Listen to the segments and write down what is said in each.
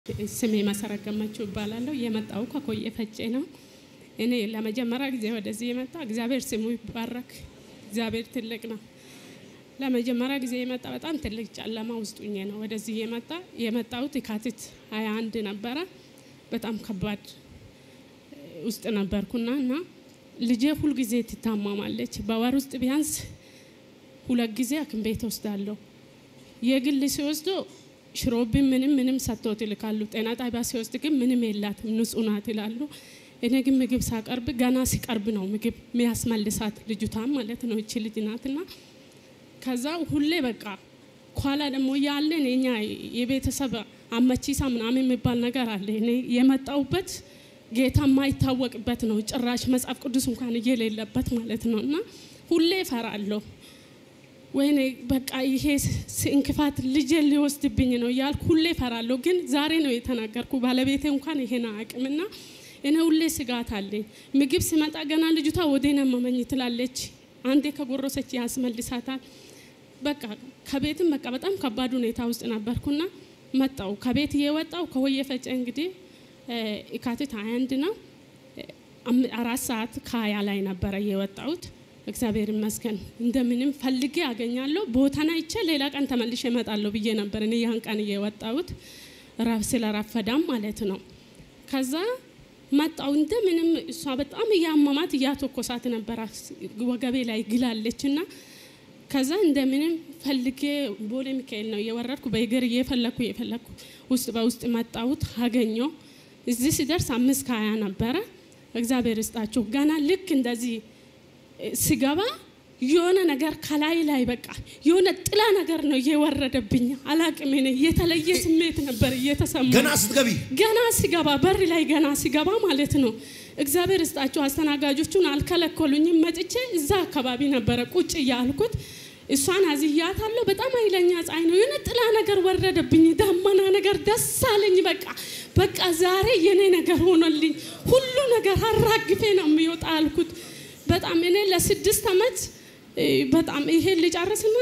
ስሜ መሰረት ገመችው እባላለሁ። የመጣው ከኮየ ፈጬ ነው። እኔ ለመጀመሪያ ጊዜ ወደዚህ የመጣ እግዚአብሔር ስሙ ይባረክ። እግዚአብሔር ትልቅ ነው። ለመጀመሪያ ጊዜ የመጣ በጣም ትልቅ ጨለማ ውስጥ ሁኜ ነው ወደዚህ የመጣ የመጣሁት የካቲት ሀያ አንድ ነበረ። በጣም ከባድ ውስጥ ነበርኩና እና ልጄ ሁልጊዜ ትታማማለች። በወር ውስጥ ቢያንስ ሁለት ጊዜ ሐኪም ቤት ወስዳለሁ። የግል ሲወስዶ ሽሮብን ምንም ምንም ሰጥቶት ይልካሉ። ጤና ጣቢያ ሲወስድ ግን ምንም የላትም ንጹህ ናት ይላሉ። እኔ ግን ምግብ ሳቀርብ ገና ሲቀርብ ነው ምግብ የሚያስመልሳት ልጅቷን ማለት ነው እቺ ልጅ ናትና ከዛ ሁሌ በቃ ኋላ ደግሞ ያለን የኛ የቤተሰብ አመቺሳ ምናምን የሚባል ነገር አለ። እኔ የመጣውበት ጌታ የማይታወቅበት ነው። ጭራሽ መጽሐፍ ቅዱስ እንኳን እየሌለበት ማለት ነው እና ሁሌ እፈራለሁ። ወይኔ በቃ ይሄ እንክፋት ልጄ ሊወስድብኝ ነው እያልኩ ሁሌ እፈራለሁ። ግን ዛሬ ነው የተናገርኩ። ባለቤቴ እንኳን ይሄን አቅምና እኔ ሁሌ ስጋት አለኝ። ምግብ ሲመጣ ገና ልጅቷ ወዴን አመመኝ ትላለች። አንዴ ከጎረሰች ያስመልሳታል። በቃ ከቤትም በቃ በጣም ከባድ ሁኔታ ውስጥ ነበርኩና መጣው ከቤት እየወጣው ከወየ ፈጨ እንግዲህ የካቲት 21 ነው አራት ሰዓት ከሀያ ላይ ነበረ የወጣሁት። እግዚአብሔር ይመስገን እንደምንም ፈልጌ አገኛለሁ። ቦታና ይቼ ሌላ ቀን ተመልሼ እመጣለሁ ብዬ ነበር እኔ ያን ቀን እየወጣሁት ስለረፈዳም ማለት ነው። ከዛ መጣው እንደምንም እሷ በጣም እያመማት እያተኮሳት ነበረ ወገቤ ላይ ግላለች እና ከዛ እንደምንም ፈልጌ ቦሌ ሚካኤል ነው እየወረድኩ በእግር እየፈለግኩ እየፈለግኩ ውስጥ በውስጥ መጣሁት አገኘው። እዚህ ሲደርስ አምስት ከሀያ ነበረ። እግዚአብሔር ይስጣችሁ። ገና ልክ እንደዚህ ስገባ የሆነ ነገር ከላይ ላይ በቃ የሆነ ጥላ ነገር ነው እየወረደብኝ። አላቅም ነ የተለየ ስሜት ነበር እየተሰማ ገና ስትገቢ ገና ሲገባ በር ላይ ገና ሲገባ ማለት ነው። እግዚአብሔር ይስጣችሁ። አስተናጋጆቹን አልከለከሉኝም። መጥቼ እዛ አካባቢ ነበረ ቁጭ እያልኩት እሷን አዝያታለሁ። በጣም ኃይለኛ ፀሐይ ነው። የሆነ ጥላ ነገር ወረደብኝ፣ ዳመና ነገር ደስ አለኝ። በቃ በቃ ዛሬ የኔ ነገር ሆኖልኝ ሁሉ ነገር አራግፌ ነው የሚወጣ አልኩት። በጣም እኔ ለስድስት ዓመት በጣም ይሄ ልጨርስና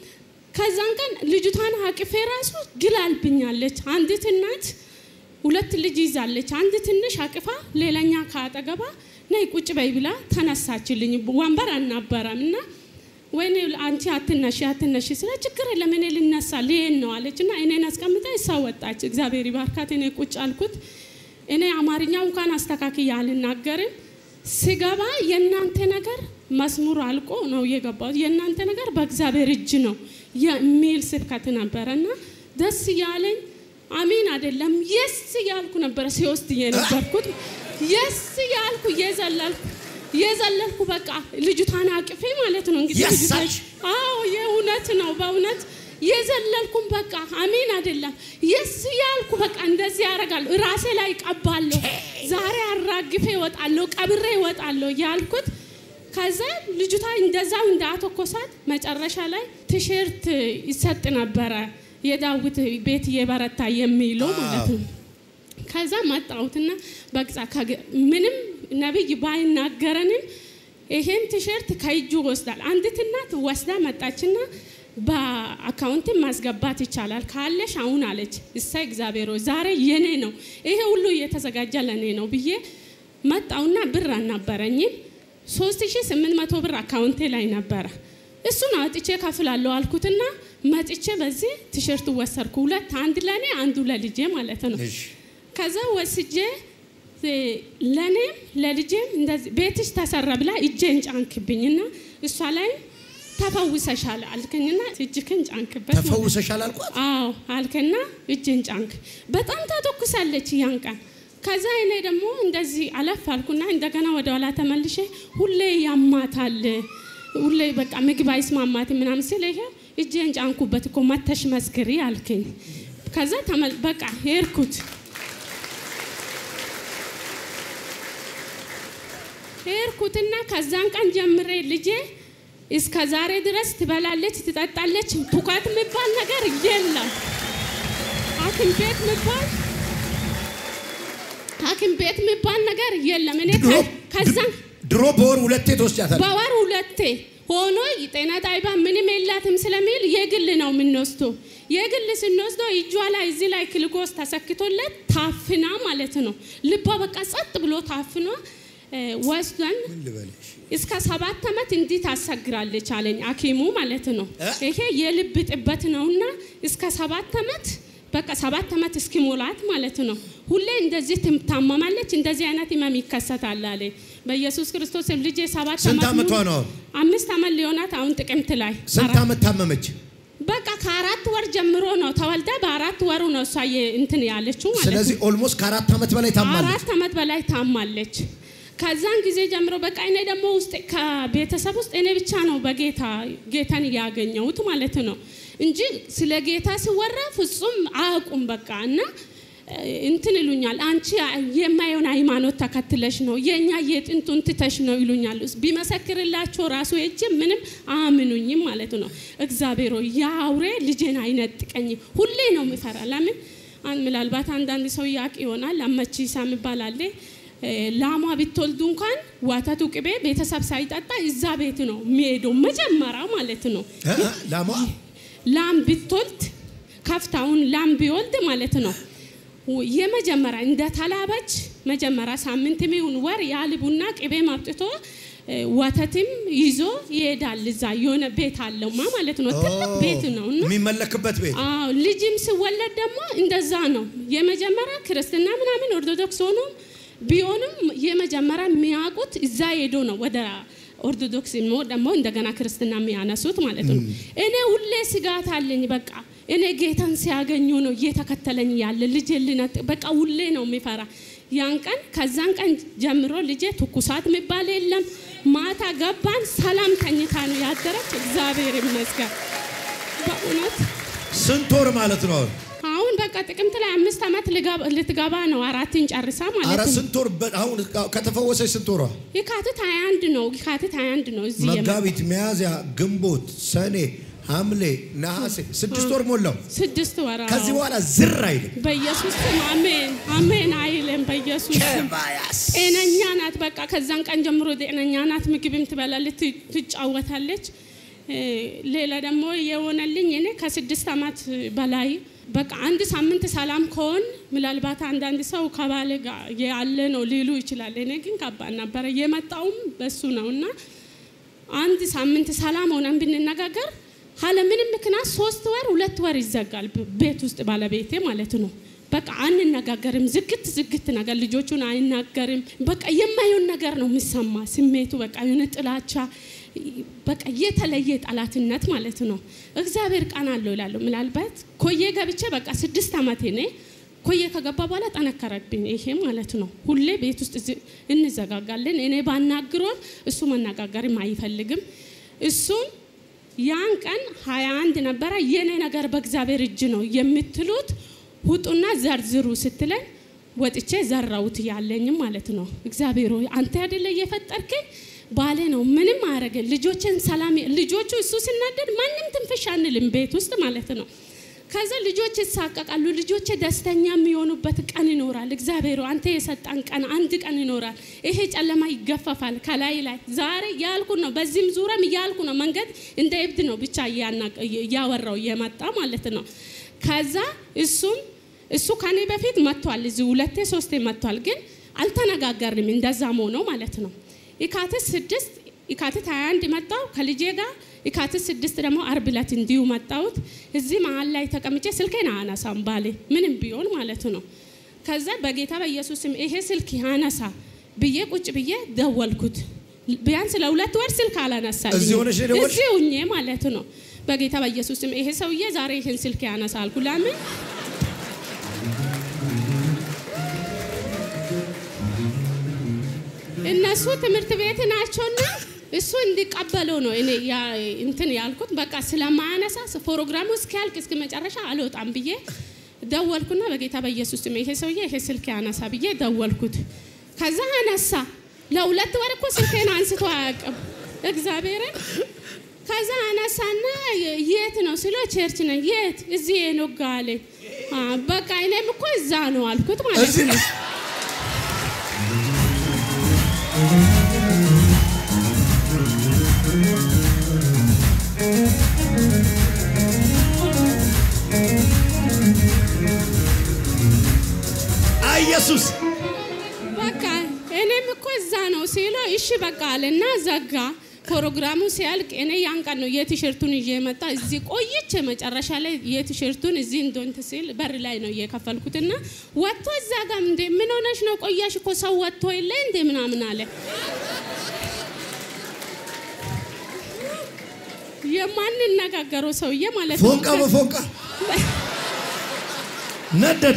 ከዛን ቀን ልጅቷን አቅፌ ራሱ ግላልብኛለች። አንዲት እናት ሁለት ልጅ ይዛለች። አንድ ትንሽ አቅፋ ሌላኛ ከአጠገባ ነይ ቁጭ በይ ብላ ተነሳችልኝ። ወንበር አልነበረም እና ወይኔ አንቺ አትነሺ አትነሺ ስለ ችግር የለም እኔ ልነሳ ልሄድ ነው አለች እና እኔን አስቀምጣ እሷ ወጣች። እግዚአብሔር ይባርካት። እኔ ቁጭ አልኩት። እኔ አማርኛው እንኳን አስተካክዬ አልናገርም። ስገባ የእናንተ ነገር መስሙር አልቆ ነው የገባሁት። የእናንተ ነገር በእግዚአብሔር እጅ ነው የሚል ስብከት ነበረ እና ደስ እያለኝ አሚን አይደለም የስ እያልኩ ነበረ ሲወስድ የነበርኩት የስ እያልኩ እየዘለልኩ እየዘለልኩ በቃ ልጅቷን አቅፌ ማለት ነው እንግዲህ የሳች አዎ የእውነት ነው በእውነት የዘለልኩም በቃ አሚን አይደለም የስ ያልኩ በቃ እንደዚህ ያደርጋለሁ ራሴ ላይ ቀባለሁ ዛሬ አራግፌ እወጣለሁ ቀብሬ እወጣለሁ ያልኩት ከዛ ልጅቷ እንደዛው እንዳተኮሳት መጨረሻ ላይ ቲሸርት ይሰጥ ነበረ የዳዊት ቤት የበረታ የሚለው ማለት ነው ከዛ መጣሁትና በቅጻ ምንም ነብይ ባይናገረንም ይሄን ቲሸርት ከእጁ ወስዳል። አንዲት እናት ወስዳ መጣችና በአካውንትን ማስገባት ይቻላል ካለሽ አሁን አለች። እሳይ እግዚአብሔር ሆይ ዛሬ የኔ ነው ይሄ ሁሉ እየተዘጋጀ ለኔ ነው ብዬ መጣውና ብር አልነበረኝም። 3800 ብር አካውንቴ ላይ ነበረ። እሱን አውጥቼ ከፍላለሁ አልኩትና መጥቼ በዚህ ቲሸርት ወሰርኩ። ሁለት አንድ ለኔ አንዱ ለልጄ ማለት ነው። ከዛ ወስጄ ለእኔም ለልጄም እንደዚህ ቤትሽ ተሰራ ብላ እጄን ጫንክብኝና እሷ ላይ ተፈውሰሻል አልከኝና እጅክን ጫንክበት። ተፈውሰሻል አልኳት። አዎ አልከና እጄን ጫንክ። በጣም ታተኩሳለች ያን ቀን። ከዛ እኔ ደግሞ እንደዚህ አለፍ አልኩና እንደገና ወደ ኋላ ተመልሼ ሁሌ ያማታል፣ ሁሌ በቃ ምግብ አይስማማት ምናምን ሲል ይሄ እጄን ጫንኩበት እኮ መተሽ መስክሪ አልከኝ። ከዛ በቃ ሄድኩት ሄድኩትና ከዛን ቀን ጀምሬ ልጄ እስከ ዛሬ ድረስ ትበላለች፣ ትጠጣለች። ቱካት የሚባል ነገር የለም። ሐኪም ቤት የሚባል ሐኪም ቤት የሚባል ነገር የለም። እኔ ከዛን ድሮ በወር ሁለቴ ትወስጃታለሽ። በወር ሁለቴ ሆኖ ጤና ጣቢባ ምንም የላትም ስለሚል የግል ነው የምንወስደው። የግል ስንወስደው እጇ ላይ እዚህ ላይ ግሉኮስ ተሰክቶለት ታፍና ማለት ነው። ልቧ በቃ ጸጥ ብሎ ታፍኗ እ፣ ወስደን ምን ልበልሽ? እስከ ሰባት ዓመት እንዲህ ታሰግራለች አለኝ ሐኪሙ ማለት ነው። እ? ይሄ የልብ ጥበት ነውና እስከ ሰባት ዓመት በቃ ሰባት ዓመት እስኪሞላት ማለት ነው። ሁሌ እንደዚህ ትታመማለች፣ እንደዚህ አይነት ህመም ይከሰታል አለኝ። በኢየሱስ ክርስቶስ ስም ልጄ ሰባት ስንት ዓመት ዓመቷ ሙሉ- ነው? አምስት ዓመት ሊሆናት አሁን ጥቅምት ላይ ስንት አራት- ዓመት ታመመች? በቃ ከአራት ወር ጀምሮ ነው ተወልዳ በአራት ወሩ ነው እሷ የ- እንትን ያለችው ማለት ነው። ስለዚህ ኦልሞስት ከአራት ዓመት በላይ ታማለች። አራት ዓመት በላይ ታማለች። ከዛን ጊዜ ጀምሮ በቃ እኔ ደግሞ ውስጥ ከቤተሰብ ውስጥ እኔ ብቻ ነው በጌታ ጌታን ያገኘሁት ማለት ነው እንጂ ስለ ጌታ ሲወራ ፍጹም አያውቁም። በቃ እና እ፣ እንትን ይሉኛል፣ አንቺ የማየውን ሃይማኖት ተከትለሽ ነው የእኛ የጥንቱን ትተሽ ነው ይሉኛል። ቢመሰክርላቸው ራሱ ሄጄ ምንም አያምኑኝም ማለት ነው። እግዚአብሔር ሆይ ያ አውሬ ልጄን አይነጥቀኝም። ሁሌ ነው የሚፈራ። ለምን አን- ምናልባት አንዳንድ ሰው ያቅ ይሆናል። አመቺሳ የሚባል አለ። እ፣ ላሟ ብትወልዱ እንኳን ወተቱ ቅቤ ቤተሰብ ሳይጠጣ እዛ ቤት ነው የሚሄደው መጀመሪያ ማለት ነው። እ? እ? ላሟ ላም ብትወልድ ከፍታውን ላም ቢወልድ ማለት ነው ው- የመጀመሪያ እንደ ተላበች መጀመሪያ ሳምንት የሚሆን ወር ያልቡና ቅቤ ማምጥቶ እ፣ ወተትም ይዞ ይሄዳል። እዛ የሆነ ቤት አለውማ ማለት ነው። ትልቅ ቤት ነው እና የሚመለክበት ቤት አዎ ልጅም ሲወለድ ደግሞ እንደዛ ነው። የመጀመሪያ ክርስትና ምናምን ኦርቶዶክስ ሆኖ ቢሆንም የመጀመሪያ የሚያውቁት እዛ ሄዶ ነው ወደ ኦርቶዶክስ ሞ ደግሞ እንደገና ክርስትና የሚያነሱት ማለት ነው። እኔ ሁሌ ስጋት አለኝ። በቃ እኔ ጌታን ሲያገኙ ነው እየተከተለኝ ያለ ልጄ ልነጥ በቃ ሁሌ ነው የሚፈራ። ያን ቀን ከዛን ቀን ጀምሮ ልጄ ትኩሳት የሚባል የለም። ማታ ገባን ሰላም ተኝታ ነው ያደረች። እግዚአብሔር ይመስገን በእውነት ስንት ወር ማለት ነው? አሁን አሁን በቃ ጥቅምት ላይ አምስት ዓመት ልገባ- ልትገባ ነው። አራትን ጨርሳ ኧረ ማለት ነው። ስንት ወር በ- አሁን ከተፈወሰች ስንት ወሯ? የካቲት 21 ነው። የካቲት 21 ነው እዚህ የመ- መጋቢት፣ ሚያዝያ፣ ግንቦት፣ ሰኔ፣ ሐምሌ፣ ነሐሴ ስድስት ወር ሞላው። ስድስት ወራ ከዚህ በኋላ ዝር አይልም። በኢየሱስ ስም አሜን አሜን አይልም። በኢየሱስ ስም ከባያስ ጤነኛ ናት። በቃ ከዛን ቀን ጀምሮ ጤነኛ ናት። ምግብም ትበላለች፣ ት- ትጫወታለች። እ፣ ሌላ ደግሞ የሆነልኝ እኔ ከስድስት ዓመት በላይ በቃ አንድ ሳምንት ሰላም ከሆን ምናልባት አንዳንድ ሰው ከባለ ጋር ያለ ነው ሊሉ ይችላል። እኔ ግን ከባድ ነበረ። የመጣውም በሱ ነው እና አንድ ሳምንት ሰላም ሆነን ብንነጋገር ካለ ምንም ምክንያት ሶስት ወር ሁለት ወር ይዘጋል ብ- ቤት ውስጥ ባለቤቴ ማለት ነው። በቃ አንነጋገርም፣ ዝግት ዝግት ነገር ልጆቹን አይናገርም። በቃ የማይሆን ነገር ነው የሚሰማ ስሜቱ በቃ የሆነ ጥላቻ፣ በቃ የተለየ ጠላትነት ማለት ነው። እግዚአብሔር ቃን አለው ይላሉ። ምናልባት ኮዬ ገብቼ በቃ ስድስት ዓመቴ ነ ኮዬ ከገባ በኋላ ጠነከረብኝ ይሄ ማለት ነው። ሁሌ ቤት ውስጥ ዝ- እንዘጋጋለን። እኔ ባናግሮም እሱ መነጋገርም አይፈልግም። እሱም ያን ቀን 21 ነበረ። የኔ ነገር በእግዚአብሔር እጅ ነው የምትሉት ውጡና ዘርዝሩ ስትለን ወጥቼ ዘራውት ያለኝም ማለት ነው። እግዚአብሔር ሆይ አንተ አይደለ እየፈጠርከኝ ባሌ ነው ምንም አያረገን ልጆችን ሰላም ልጆቹ እሱ ሲናደድ ማንም ትንፍሽ አንልም ቤት ውስጥ ማለት ነው። ከዛ ልጆች ይሳቀቃሉ። ልጆች ደስተኛ የሚሆኑበት ቀን ይኖራል። እግዚአብሔር ሆይ አንተ የሰጣን ቀን አንድ ቀን ይኖራል። ይሄ ጨለማ ይገፈፋል ከላይ ላይ ዛሬ ያልኩ ነው። በዚህም ዙሪያም እያልኩ ነው። መንገድ እንደ እብድ ነው ብቻ እያና- እያወራው እየመጣ ማለት ነው። ከዛ እሱም እሱ ከኔ በፊት መጥቷል። እዚህ ሁለቴ ሶስቴ መጥቷል፣ ግን አልተነጋገርንም። እንደዛም ሆኖ ማለት ነው። የካቲት ስድስት የካቲት 21 መጣው ከልጄ ጋር የካቲት ስድስት ደግሞ አርብ ዕለት እንዲሁ መጣሁት። እዚህ መሀል ላይ ተቀምጬ ስልኬን አያነሳም ባሌ ምንም ቢሆን ማለት ነው። ከዛ በጌታ በኢየሱስም ይሄ ስልክ ያነሳ ብዬ ቁጭ ብዬ ደወልኩት። ቢያንስ ለሁለት ወር ስልክ አላነሳልኝ። እዚህ ሆነሽ ነው የደወልሽ? እዚህ ሁኜ ማለት ነው። በጌታ በኢየሱስም ይሄ ሰውዬ ዛሬ ይህን ስልክ ያነሳ አልኩ። ለምን እነሱ ትምህርት ቤት ናቸውና እሱ እንዲቀበለው ነው እኔ ያ- እንትን ያልኩት። በቃ ስለማያነሳ ፕሮግራሙ እስኪያልቅ እስከ መጨረሻ አልወጣም ብዬ ደወልኩና በጌታ በኢየሱስ ስም ይሄ ሰውዬ ይሄ ስልክ ያነሳ ብዬ ደወልኩት። ከዛ አነሳ። ለሁለት ወር እኮ ስልኬን አንስቶ አያውቅም እግዚአብሔርን። ከዛ አነሳና የት ነው ስለው ቸርች ነኝ። የት? እዚህ የኖጋ አለኝ። አ፣ በቃ እኔም እኮ እዛ ነው አልኩት ማለት እዚህ ነው። በኢየሱስ በቃ እኔም እኮ እዛ ነው ሲለው እሺ በቃ አለና ዘጋ። ፕሮግራሙ ሲያልቅ እኔ ያን ቀን ነው የቲሸርቱን ይዤ የመጣ እዚህ ቆይቼ መጨረሻ ላይ የቲሸርቱን እዚህ እንደንት ሲል በር ላይ ነው እየከፈልኩትና ወጥቶ እዛ ጋር እንደ ምን ሆነሽ ነው ቆያሽ እኮ ሰው ወጥቶ የለ እንደ ምናምን አለ። የማንነጋገረው ሰውዬ ማለት ነው። ፎንቃ በፎንቃ ነደደ።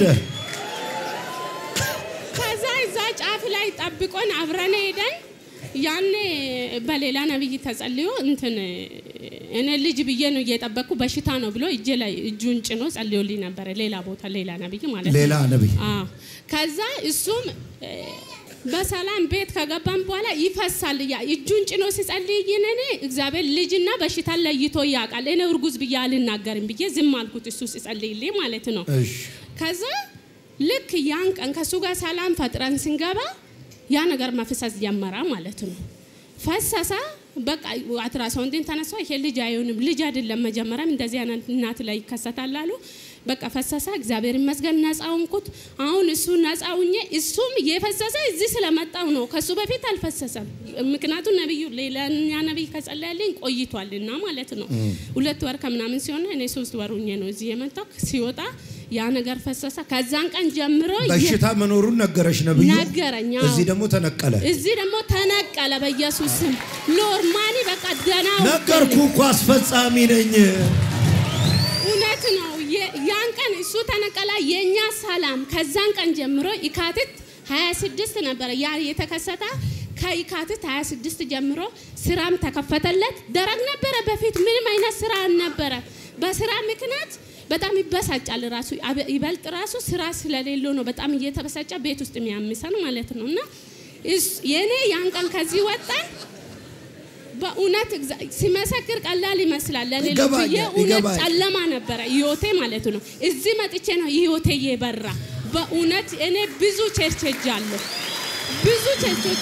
ከዛ እዛ ጫፍ ላይ ጠብቆን አብረን ሄደን ያኔ በሌላ ነብይ ተጸልዮ እንትን እኔ ልጅ ብዬ ነው እየጠበቅኩ በሽታ ነው ብሎ እጄ ላይ እጁን ጭኖ ጸልዮልኝ ነበረ። ሌላ ቦታ ሌላ ነብይ ማለት ነው። ሌላ ነቢይ አዎ። ከዛ እሱም እ፣ በሰላም ቤት ከገባን በኋላ ይፈሳል። ያ እጁን ጭኖ ሲጸልይን እኔ እግዚአብሔር ልጅና በሽታ ለይቶ ያውቃል። እኔ እርጉዝ ብዬ አልናገርም ብዬ ዝም አልኩት፣ እሱ ሲጸልይልኝ ማለት ነው። እሺ ከዛ ልክ ያን ቀን ከእሱ ጋር ሰላም ፈጥረን ስንገባ ያ ነገር መፍሰስ ጀመረ ማለት ነው። ፈሰሰ። በቃ አልትራሳውንድን ተነሳ። ይሄ ልጅ አይሆንም፣ ልጅ አይደለም። መጀመሪያም እንደዚህ አይነት እናት ላይ ይከሰታል አሉ። በቃ ፈሰሰ። እግዚአብሔር ይመስገን ነፃ ሆንኩት። አሁን እሱ ነፃ ሁኜ እሱም የፈሰሰ እዚህ ስለመጣው ነው። ከሱ በፊት አልፈሰሰም። ምክንያቱም ነብዩ ሌላኛ ነብይ ከጸለያልኝ ቆይቷልና ማለት ነው። ሁለት ወር ከምናምን ሲሆን እኔ ሶስት ወር ሁኜ ነው እዚህ የመጣው። ሲወጣ ያ ነገር ፈሰሰ። ከዛን ቀን ጀምሮ የ- በሽታ መኖሩን ነገረሽ ነብዩ። ነገረኝ። አዎ። እዚህ ደግሞ ተነቀለ። እዚህ ደግሞ ተነቀለ። በኢየሱስ ስም ኖርማሊ በቃ ደህና ነገርኩ እኮ አስፈጻሚ ነኝ። እውነት ነው። የ- ያን ቀን እሱ ተነቀላ። የኛ ሰላም ከዛን ቀን ጀምሮ ይካትት 26 ነበረ ያ የተከሰተ ከይካትት 26 ጀምሮ ስራም ተከፈተለት። ደረግ ነበረ በፊት ምንም አይነት ስራ አልነበረ። በስራ ምክንያት በጣም ይበሳጫል። ራሱ አበ- ይበልጥ ራሱ ስራ ስለሌለው ነው በጣም እየተበሳጨ ቤት ውስጥ የሚያምሰን ማለት ነው። እና እስ- የኔ ያን ቀን ከዚህ ወጣን። በእውነት እግዚአ- ሲመሰክር ቀላል ይመስላል ለሌሎች ይገባኛል፣ የእውነት ይገባኛል። ጨለማ ነበረ ህይወቴ ማለት ነው። እዚህ መጥቼ ነው ህይወቴ የበራ። በእውነት እኔ ብዙ ቸርች ሄጃለሁ። ብዙ ቸርቾች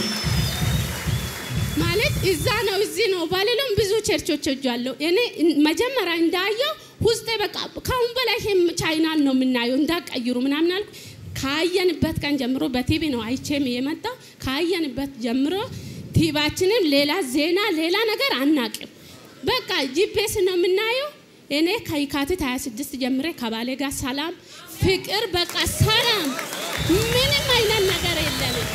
ማለት እዛ ነው እዚህ ነው ባልልም ብዙ ቸርቾች ሄጃለሁ። እኔ መጀመሪያ እንዳየው ውስጤ በቃ ካሁን በላይ ይሄም ቻይናል ነው የምናየው እንዳቀይሩ ምናምን አልኩ። ካየንበት ቀን ጀምሮ በቲቪ ነው አይቼም የመጣው። ካየንበት ጀምሮ ቲቪያችንን ሌላ ዜና ሌላ ነገር አናቅም። በቃ ጂፒኤስ ነው የምናየው። እኔ ከየካቲት 26 ጀምሬ ከባሌ ጋር ሰላም፣ ፍቅር፣ በቃ ሰላም፣ ምንም አይነት ነገር የለንም።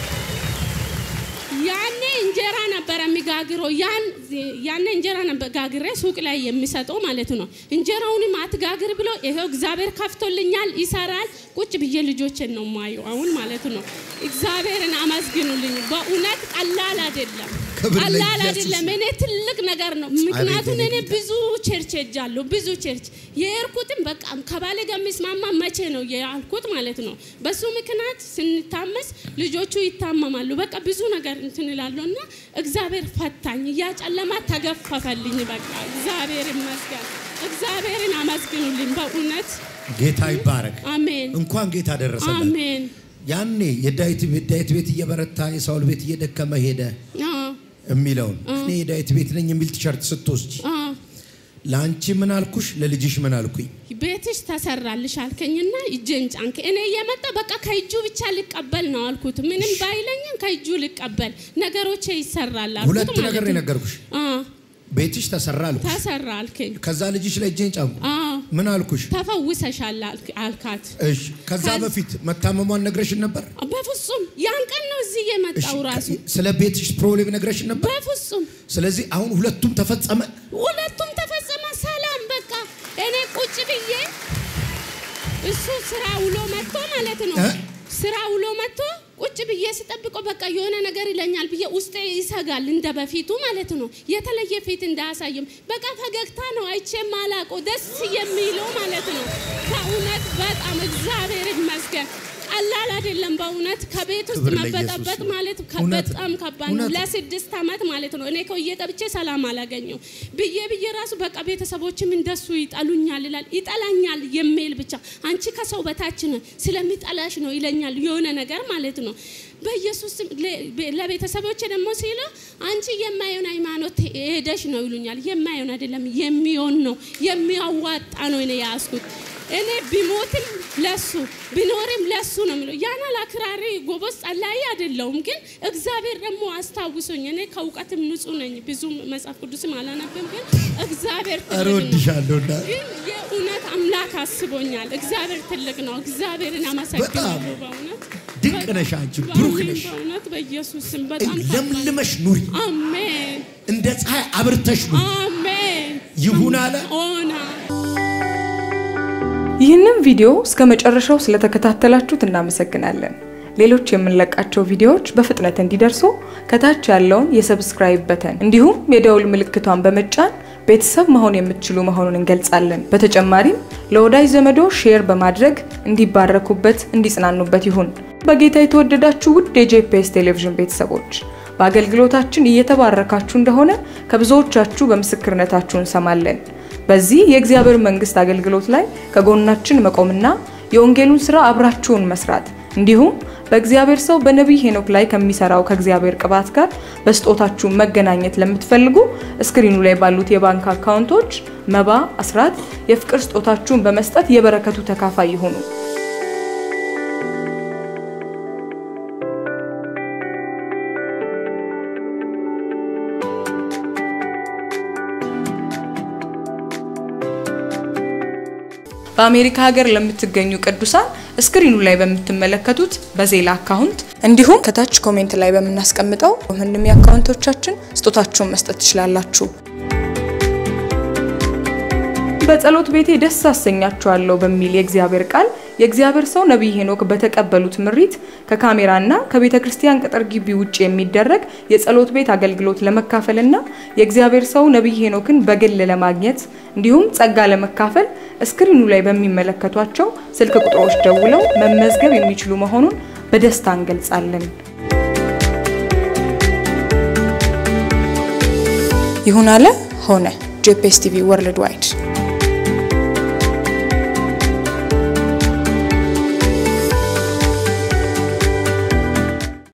ያኔ እንጀራ ነበረ የሚጋግረው። ያን ያኔ እንጀራ ነበር ጋግሬ ሱቅ ላይ የሚሰጠው ማለት ነው። እንጀራውንም አትጋግር ብሎ ይሄው እግዚአብሔር ከፍቶልኛል፣ ይሰራል። ቁጭ ብዬ ልጆችን ነው ማየው አሁን ማለት ነው። እግዚአብሔርን አመስግኑልኝ። በእውነት ቀላል አይደለም፣ ክብር ቀላል ለኢየሱስ አይደለም። እኔ ትልቅ ነገር ነው። ምክንያቱም የኔ እኔ ጌታ። ብዙ ቸርች ሄጃለሁ። ብዙ ቸርች የሄድኩትም በቃ ከባሌ ጋር የሚስማማ መቼ ነው ያልኩት ማለት ነው። በሱ ምክንያት ስንታመስ ልጆቹ ይታመማሉ። በቃ ብዙ ነገር እንትን እላለሁ እና እግዚአብሔር ፈታኝ፣ ያ ጨለማ ተገፈፈልኝ። በቃ እግዚአብሔር ይመስገን። እግዚአብሔርን አመስግኑልኝ በእውነት ጌታ ይባረክ። አሜን፣ እንኳን ጌታ ደረሰለት። አሜን። ያኔ የዳዊት ዳዊት ቤት እየበረታ የሳውል ቤት እየደከመ ሄደ አዎ፣ የሚለውን እኔ የዳዊት ቤት ነኝ የሚል ቲሸርት ስትወስጂ አዎ። ለአንቺ ምን አልኩሽ? ለልጅሽ ምን አልኩኝ? ቤትሽ ተሰራልሽ አልከኝና እጄን ጫንክ። እኔ እየመጣ በቃ ከእጁ ብቻ ልቀበል ነው አልኩት። ምንም ባይለኝም ከእጁ ልቀበል ነገሮቼ ይሰራል አልኩት ሁለት ማለት ነገር ነው ነው። የነገርኩሽ። አዎ፣ ቤትሽ ተሰራ አልኩሽ። ተሰራ አልከኝ። ከዛ ልጅሽ ላይ እጄን ጫንኩ። አዎ፣ ምን አልኩሽ? ተፈውሰሻል አልክ- አልካት። እሺ ከዛ ከዛ- በፊት መታመሟን ነግረሽን ነበር? በፍጹም ያን ቀን ነው እዚህ እሺ የመጣው ራሱ። ስለ ቤትሽ ፕሮብሌም ነግረሽን ነበር? በፍጹም ስለዚህ አሁን ሁለቱም ተፈጸመ። ሁለቱም ተፈጸመ። ሰላም በቃ እኔ ቁጭ ብዬ እሱ ስራ ውሎ መጥቶ ማለት ነው እ? ስራ ውሎ መጥቶ ቁጭ ብዬ ስጠብቀው በቃ የሆነ ነገር ይለኛል ብዬ ውስጤ ይሰጋል፣ እንደ በፊቱ ማለት ነው። የተለየ ፊት እንዳያሳይም በቃ ፈገግታ ነው አይቼ ማላቆ ደስ የሚለው ማለት ነው። ከእውነት በጣም እግዚአብሔር ይመስገን። ቀላል አይደለም በእውነት ከቤት ውስጥ ክብር ለኢየሱስ መበጠበጥ ይሁን። ማለት ከ- እውነት ነው። በጣም ከባድ ነው። እውነት ነው። ለስድስት ዓመት ማለት ነው። እኔ ከውዬ ገብቼ ሰላም አላገኘው ብዬ ብዬ ራሱ በቃ ቤተሰቦችም እንደሱ ይጠሉኛል ይላል ይጠላኛል የሚል ብቻ አንቺ ከሰው በታች ነው ስለሚጠላሽ ነው ይለኛል የሆነ ነገር ማለት ነው። በኢየሱስ ስም ለ- በ- ለቤተሰቦች ደግሞ ሲሉ አንቺ የማየውን ሃይማኖት ሄደሽ ነው ይሉኛል። የማየውን አይደለም የሚሆን ነው የሚያዋጣ ነው እኔ ያዝኩት። እኔ ቢሞትም ለሱ ቢኖርም ለሱ ነው የሚለው። ያን አክራሪ ጎበዝ ጸላይ አይደለሁም፣ ግን እግዚአብሔር ደግሞ አስታውሶኝ እኔ ከእውቀትም ንጹህ ነኝ። ብዙ መጽሐፍ ቅዱስም አላነብም፣ ግን እግዚአብሔር ኧረ ትልቅ ነው። ወድሻለሁ እናት። ግን የእውነት አምላክ አስቦኛል። እግዚአብሔር ትልቅ ነው። እግዚአብሔርን አመሰግናለሁ። በእውነት ድንቅ ነሽ አንቺ፣ ብሩክ በአሜን፣ ነሽ። በእውነት በኢየሱስ ስም በጣም ለምልመሽ ኑሪ፣ አሜን እንደ ፀሐይ አብርተሽ ኑሪ። አሜን ይሁን አለ። ሆና ይህንን ቪዲዮ እስከ መጨረሻው ስለተከታተላችሁት እናመሰግናለን። ሌሎች የምንለቃቸው ቪዲዮዎች በፍጥነት እንዲደርሱ ከታች ያለውን የሰብስክራይብ በተን እንዲሁም የደውል ምልክቷን በመጫን ቤተሰብ መሆን የምትችሉ መሆኑን እንገልጻለን። በተጨማሪም ለወዳጅ ዘመዶ ሼር በማድረግ እንዲባረኩበት፣ እንዲጽናኑበት ይሁን። በጌታ የተወደዳችሁ ውድ የጄፒኤስ ቴሌቪዥን ቤተሰቦች በአገልግሎታችን እየተባረካችሁ እንደሆነ ከብዙዎቻችሁ በምስክርነታችሁ እንሰማለን። በዚህ የእግዚአብሔር መንግስት አገልግሎት ላይ ከጎናችን መቆምና የወንጌሉን ስራ አብራችሁን መስራት እንዲሁም በእግዚአብሔር ሰው በነቢይ ሄኖክ ላይ ከሚሰራው ከእግዚአብሔር ቅባት ጋር በስጦታችሁ መገናኘት ለምትፈልጉ እስክሪኑ ላይ ባሉት የባንክ አካውንቶች መባ፣ አስራት፣ የፍቅር ስጦታችሁን በመስጠት የበረከቱ ተካፋይ ይሁኑ። በአሜሪካ ሀገር ለምትገኙ ቅዱሳን ስክሪኑ ላይ በምትመለከቱት በዜላ አካውንት እንዲሁም ከታች ኮሜንት ላይ በምናስቀምጠው ምንም የአካውንቶቻችን ስጦታችሁን መስጠት ትችላላችሁ። በጸሎት ቤቴ ደስ አሰኛችኋለሁ በሚል የእግዚአብሔር ቃል የእግዚአብሔር ሰው ነቢይ ሄኖክ በተቀበሉት ምሪት ከካሜራና ከቤተ ክርስቲያን ቅጥር ግቢ ውጭ የሚደረግ የጸሎት ቤት አገልግሎት ለመካፈልና የእግዚአብሔር ሰው ነቢይ ሄኖክን በግል ለማግኘት እንዲሁም ጸጋ ለመካፈል እስክሪኑ ላይ በሚመለከቷቸው ስልክ ቁጥሮች ደውለው መመዝገብ የሚችሉ መሆኑን በደስታ እንገልጻለን። ይሁን አለ ሆነ። ጄፒኤስ ቲቪ ወርልድ ዋይድ